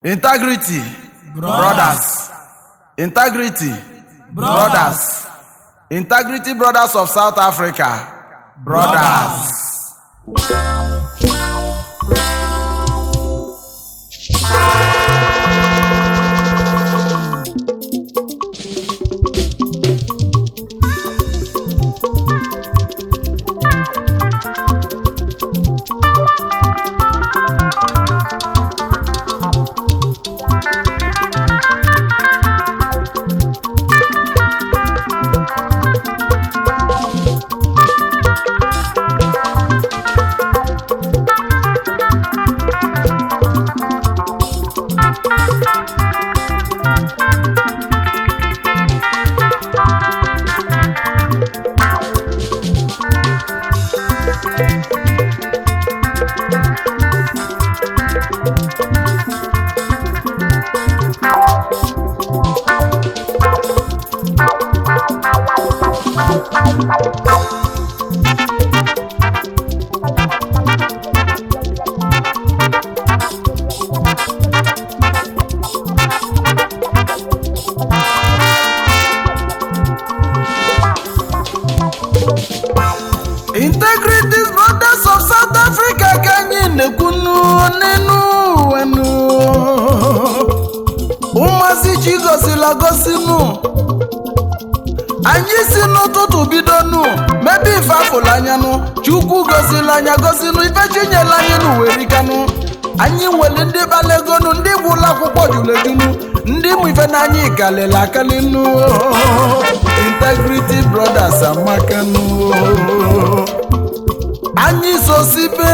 integrity brothers integrity brothers integrity brothers of south africa brothers. integrity brothers of south africa ka anyị na-ekwunu n'enu wenu ụmụazị chi gosila gosinu anyị si n'ụtụtụ bidonu mebe ife afụla anyanụ chukwu gosila anya gosinu ife chinyela anyị n'uwerikanụ anyị nwere ndị balegonu ndị gwụla akwụkwọ julejunu ndị mụ ife n'anya ikalili akalinu integrity brothers amakanu anyị sosibe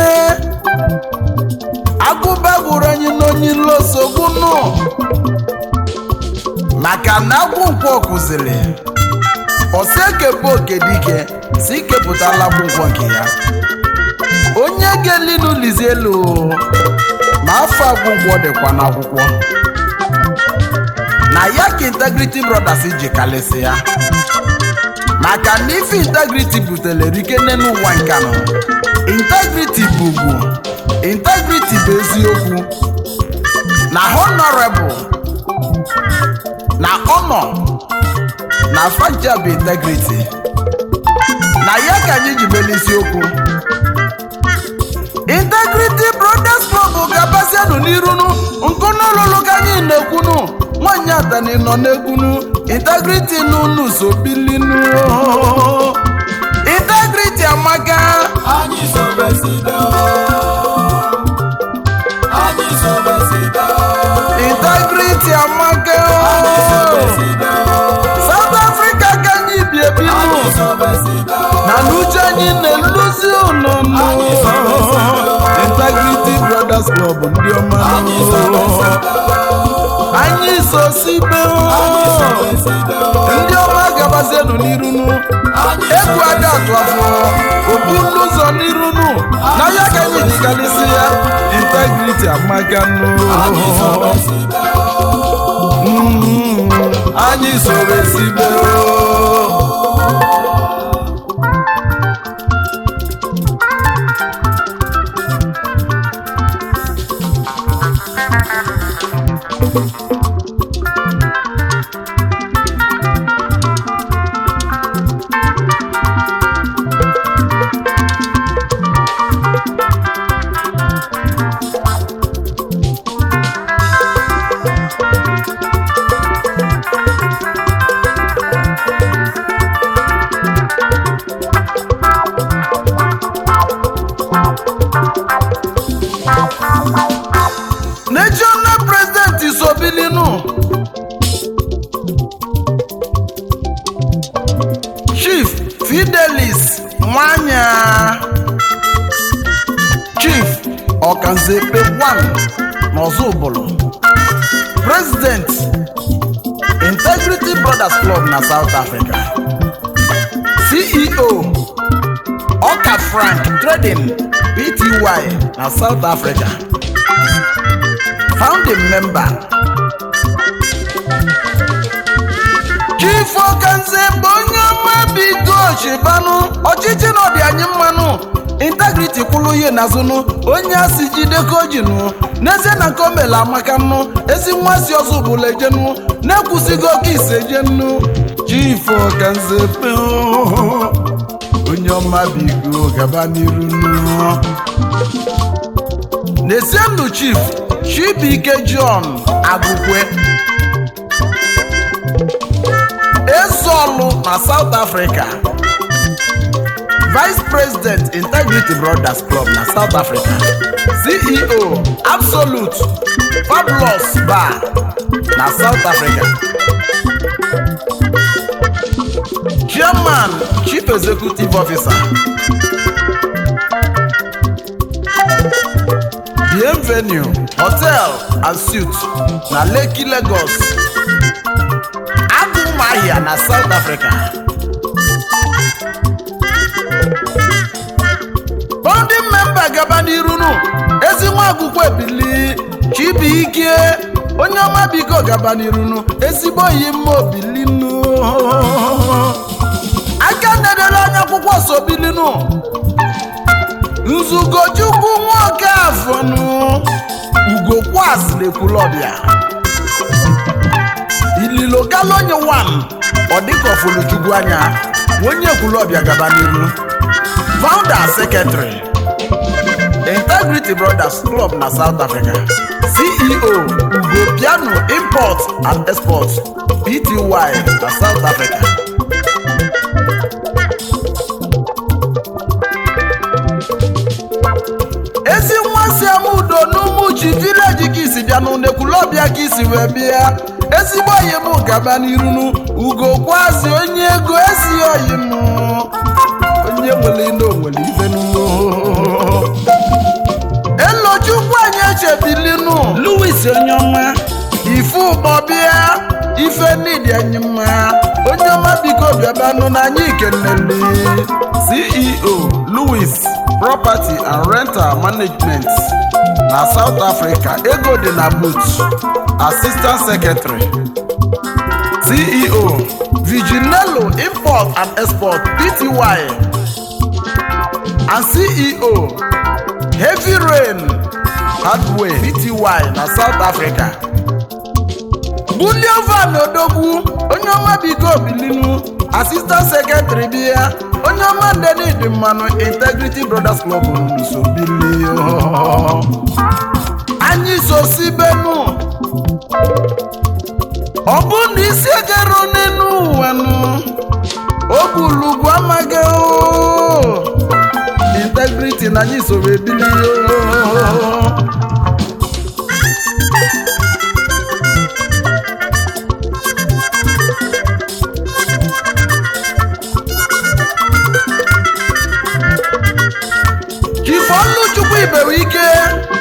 agụba gwụrụ anyị n'onye losogbunu maka na agwụ nkwọ kụziri ọsị ekepụ oke dike si ikepụtala agwụ nkwọ nke ya onye ga-elinu lizi elu ma afọ agwụ nkwọ dịkwa n'akwụkwọ na ya ka integrity brothers ji kalịsị ya maka na ife integrity butere rike n'ụwa nke anọ integrity bụ ugwu integrity bụ eziokwu na honorable na honor na fanja bụ integrity na ya ka anyị ji mere isiokwu integrity brothers club ga-abasianụ n'irunu nkụnụlụlụ ka anyị na-ekwunu nwanyị atani nọ n'ekwunu integrity n'unu so bilinu integrity amaka Anyị sobesido. Anyị sobesido. integrity amaka Anyị sobesido. south africa ka anyị bi ebinu Anyị sobesido. na n'uche anyị na-eluzi ụlọnụ Anyị sobesido. integrity brothers club ndị ọma Anyị sobesido. anyị sosibe Anyị sobesido. ndị ọma gabazienụ n'irunu Anyị egwu ada atụ afọ okpu n'ụzọ n'irunu na ya ka anyị jigalisi ya integrity amaganụ Anyị sobesido. anyị soro esibe national president isobilinu chief fidelis nwanya chief ọkanzekpe 1 n'ọzọbụlụ president integrity brothers club na south africa ceo ọka frank trading pty na south africa founding member chief okanze bụ onye ọma bigo chibanụ ọchịchị na ọdị anyị mmanụ integrity kwụ kwụrụ ihe n'azụnụ onye a si jide ka o ji nụ n'ezie na nke o mere amaka nụ ezi nwa si ọzọ bụla ejenụ na-ekwusigo oke ise jenụ chifo ka nze pe onye ọma bigo gaba n'iru nụ Nezienụ Chief Chibuike John Agụkwe Ezeolu na South Africa Vice President Integrity Brothers Club na South Africa CEO Absolute Fabulous Bar na South Africa Chairman Chief Executive Officer Bienvenue Hotel and Suites na Lekki Lagos Agụmahịa na South Africa Founding member gaba n'iru nụ ezi nwa akwụkwọ ebili Chibuike onye ọma biko gaba n'iru nụ ezigbo yi mma obili nụ aka nedere anya akwụkwọ so bili nụ nzugochukwu nwoke afọnụ ugokwas lekwulọbịa ililo galonye wan ọdịkọfuluchukwu anya onye ekwulọbịa gaba n'iru founder secretary integrity brothers club na south africa ceo ugo piano import and export pty na south africa ezi nwa si ama udo n'umuchi vileji ka isi bịa n'unekwulọbịa ka isi wee bịa ezigbo oyi m gaba n'irunu ugo kwazi onye ego esi oyi m onye nwere ine onwere ife n'uwo elochukwu anyị echebilinu louis onye ọma ife ụgbọ bịa ife nidi anyị mma onye ọma biko bịabanụ na anyị keneli ceo louis property and rental management na south africa ego dị na boot assistant secretary ceo viginello import and export pty and ceo heavy rain hardware pty na south africa buliovan odogwu onye ọma biko bilinu assistant secretary bịa onye ọma ndenidi mmanụ integrity brothers club so bili anyị so si benu ọ bụ na isi egero n'elu ụwa nụ ogbulugwu amaghị oo. integrity na anyị soro ebili oo. Ifeoluchukwu ibewe ike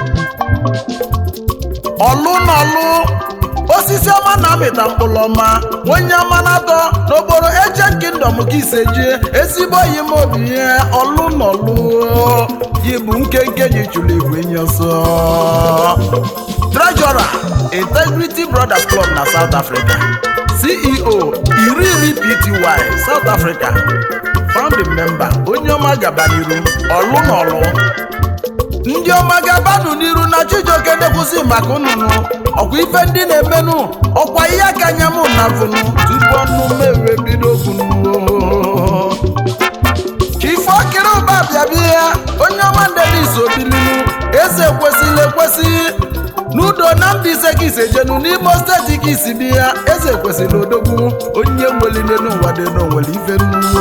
ọlụ n'ọlụ osisi ọma na-amịta mkpụrụ ọma onye ọma na-atọ n'okporo ejen kingdom ka isejie ezigbo yi m obi ihe ọlụ n'ọlụ yi bụ nkenke ji chụrụ igwe nye ọsọ treasurer integrity brothers club na south africa ceo iri iri pty south africa founding member onye ọma gaba n'iru ọlụ n'ọlụ ndị ọma gabanụ n'iru na chijioke na-ekwusi maka ụnụnụ ọkwa ife ndị na-emenụ ọkwa ihe aka anya mụ na vụnụ tupu ọnụ mewe bido okwunu chifokiri ụba bịabịa ya onye ọma ndenis obilinu eze kwesịrị ekwesị n'udo na mbaise ka isi ejenu n'imo steeti ka isi bi ya eze kwesịrị odogwu onye nwelile n'ụwa dị n'onwere ife nnukwu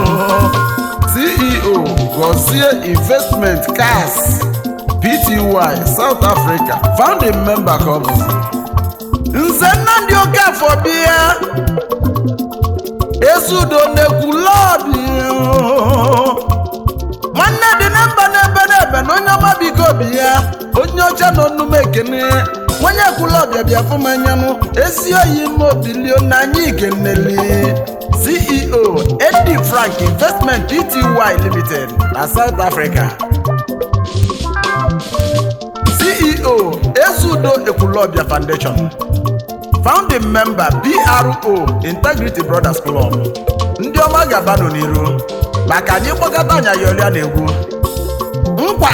ceo gozie investment cas pty south africa founding member ka ọ bụ nze nnamdị okafọ bịa ezudo na-ekwu lọbi nwanne dị na mba n'ebe n'ebe na onye ọma biko bi ya onye ọcha na onume ekene onye ekwulọbịa bịa fụmanyanụ ezi oyi mobilio na anyị keneli ceo edi frank investment pty limited na south africa ceo ezudo ekwulọbịa foundation founding member pro integrity brothers club ndị ọma ga-abanụ n'iru maka anyị kpọkọta anya yọrịa na egwu nkwa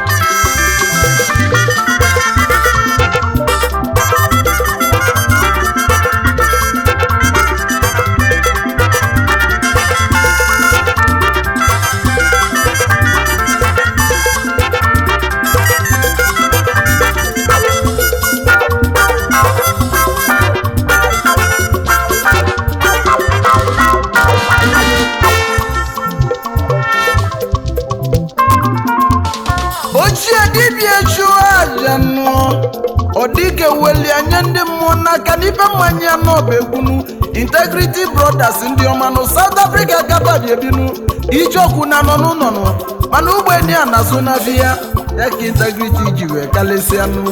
ochie dibịa chụọ aja nụ ọ dịka weli anya ndị mmụọ n'aka n'ibe mmanya ya n'ọbegbunu integrity brothers ndị ọma nụ south africa kababi ebinu ijeokwu na nọ n'ụlọ nụ mana ụgbọeni a na-azụ na biya ya ka integrity ji wee kalesịa nụ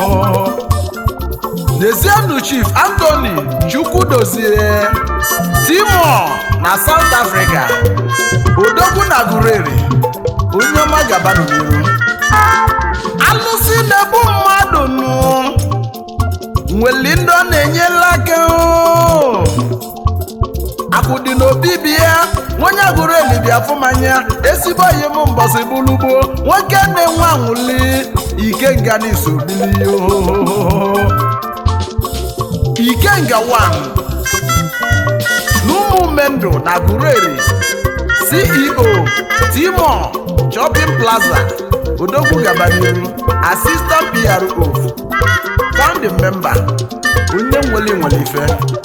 Nezianụ Chief Anthony Chukwudozie Timor na South Africa Odogwu na Gurere onye ọma gabanụ n'iru alụsị na-egbu mmadụ nụ nweli ndị ọ na-enyela aka oo. akụ dị n'obi bi ya onye agụrụ elibi afụmanya ezigbo oyi m mbọsị bụlugbo nwoke na-enwe anwụli ike nga n'iso bili yoo ikenga wan n'ụmụ mendụ na gureri ceo timo shopping plaza odogwu gabaniru assistant pro founding member onye nwere nwere ife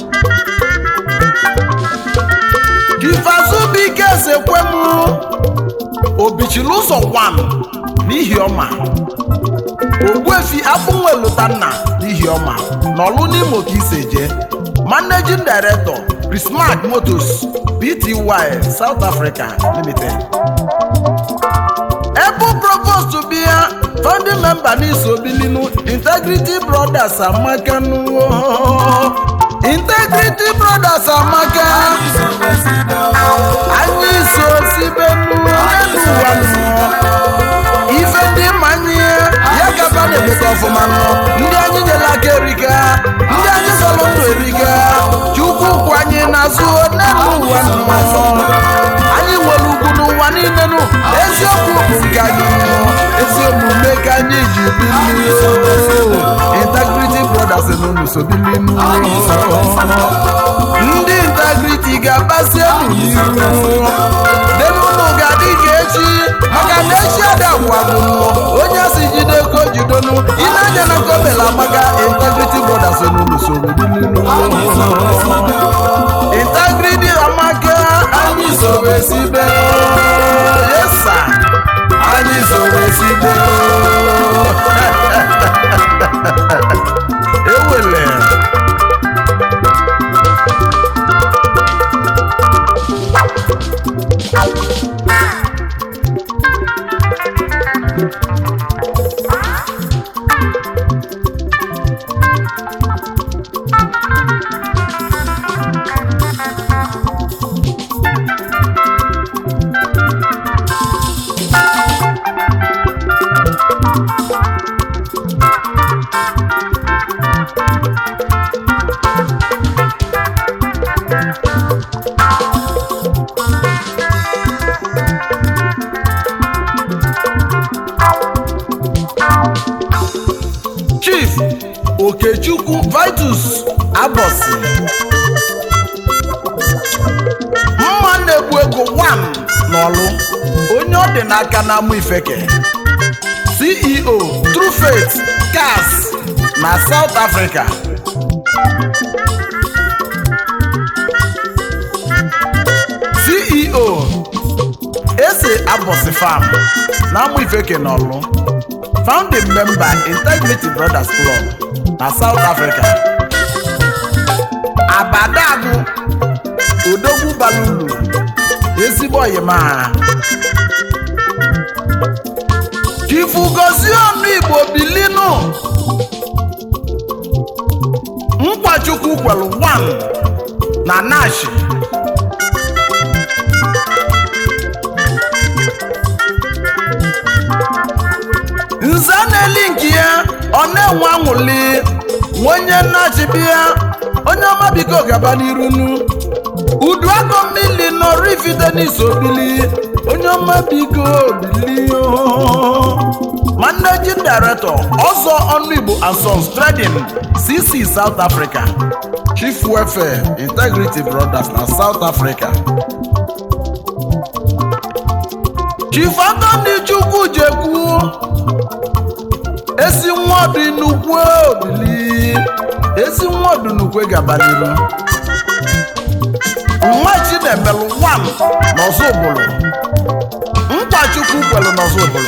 ifazubike ezekwemu obichiri ụzọ wan n'ihi ọma ogbuefi abụnwelutanna n'ihi ọma n'ọlụ n'imo ka ise jee managing director prismark motors pty south africa limited ebe provost bịa founding member n'iso bilinu integrity brothers amakanu integrity brothers amaka anyị so sibenu n'elu ụwa nọ ife ndị mmanye ya gaba na-emeta ọfụma nọ ndị anyị nyere aka erika ndị anyị zọrọ ndụ erika chukwu kwụ anyị n'azụ n'elu ụwa nọ anyị nwere ugwu n'ụwa niile nụ eziokwu bụ nke anyị nọ ezi omume ka anyị ji bili integrity brothers n'ụlọ so bili ndị integrity ga-agbasi elu n'iru denụlụ ga-adị ka echi maka na echi adagwagụ onye si jide ko jidonu ịna-anya na kobela amaka integrity brothers n'ụlọ soro integrity amaka anyị soro esibe yesa anyị soro esibe ewele chief okechukwu vitus abosi mma na-egbu ego 1 n'ọlụ onye ọ dị n'aka na-amụ ifeke ceo true faith cars na south africa ceo ese abosi farm na-amụ ifeke n'ọlụ founding member integrity brothers club na south africa abadagu odogwu balulu ezigbo oyima chifugozie ọnụ igbo bilinu nkwachukwu kwelu 1 na nashi nze na-eli nke ya ọ na-enwe anwụli nwa onye nnachibi ya onye ọma biko gaba n'irunu udu akọ mmiri nọrọ ifite n'isobili onye ọma biko bili managing director ọzọ ọnụ igbo and sons trading cc south africa chief welfare integrity brothers na south africa chief anthony chukwu jekwu esi nwa ọdụ nnukwu obili esi nwa ọdụ nnukwu gabaniru nwa chinemelu wan n'ọzọ ụbụlụ nkwachukwu kwelu n'ọzọ ụbụlụ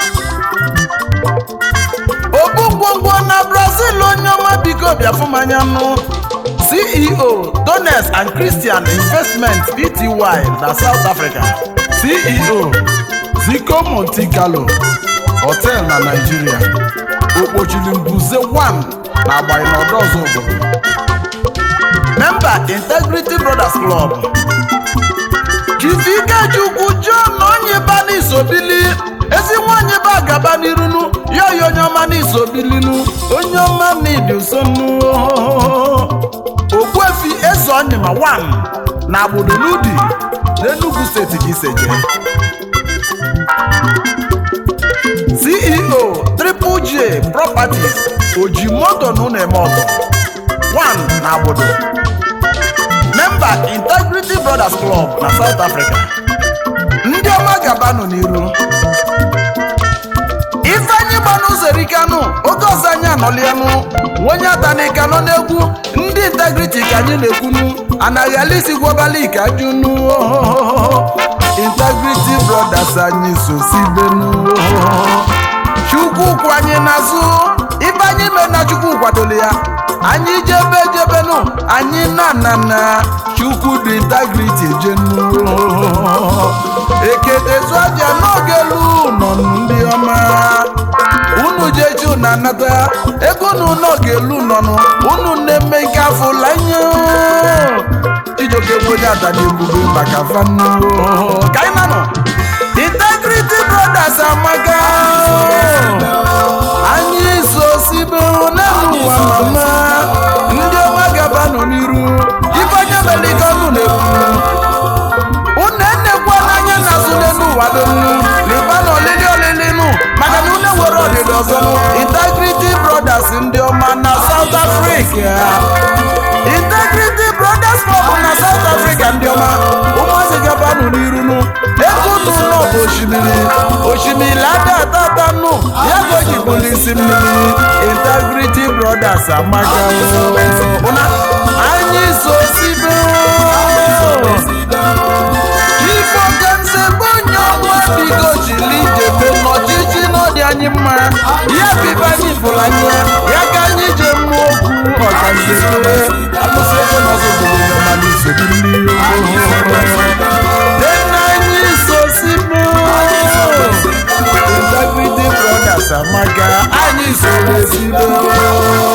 obu ngwongwo na brazil onye ọma biko bịafụmanya nụ ceo dones and christian investment pty na south africa ceo zico monte carlo hotel na nigeria okpochiri mbuze 1 na agbaghị n'ọdọ ọzọ obodo memba integrity brothers club chief ikechukwu john onyiba n'isobili ezi nwanyị ba gaba n'irunu ya oyi onye ọma n'isobilinu onye ọma n'ịdị usonu ogbuefi eze onyima 1 na agbodo n'udi n'enugu steeti ka iseje ceo triple j properties oji moto na ụlọ eme ọzọ 1 na agbodo memba integrity brothers club na south africa ndị ọma gabanụ n'iru ifeanyị gbanụ zerikanụ oge ọzọ anyị anọlianụ onye atanika nọ n'egwu ndị integrity ka anyị na-ekwunu anaghị alisi gwọbali ka junu integrity brothers anyị sosibenu chukwu kwụ anyị n'azụ ibe anyị mee na chukwu kwadoro ya anyị jebe jebenu anyị na na na chukwu dị integrity jenu eketezu aja n'oge elu nọ ndị ọma unu jechi unu anata ego unu n'oge elu nọnụ unu na-eme nke afọ lanye ijoke onye ada na-ebube maka fanu ka anyị nanụ integrity brothers amaka anyị so sibe n'elu ụwa mama ndị ọma gabanụ n'iru ife onye mere ike ọnụ na-ekwu unu enekwa n'anya na azụ n'elu ụwa donu liba na olili olili nụ maka na unu nwere ọdịdị ọzọ nụ integrity brothers ndị ọma na south africa integrity brothers club na south africa ndị ọma ụmụazị gabanụ n'iru nụ ego unu nọ bụ osimiri osimiri ada atata nụ ya ka o ji bụrụ isi mmiri integrity brothers amaka ụna anyị so sibe ife ogenze bụ onye ọnwa bigo jiri jebe n'ọchịchị n'ọdị anyị mma ya bibe anyị fụrụ anya ya ka anyị je mmụọ okwu ọganzebe alụsị ego n'ọzọ obodo ya ma n'isogbu mmiri dena anyị sosibo integrity brothers amaka anyị soro esibo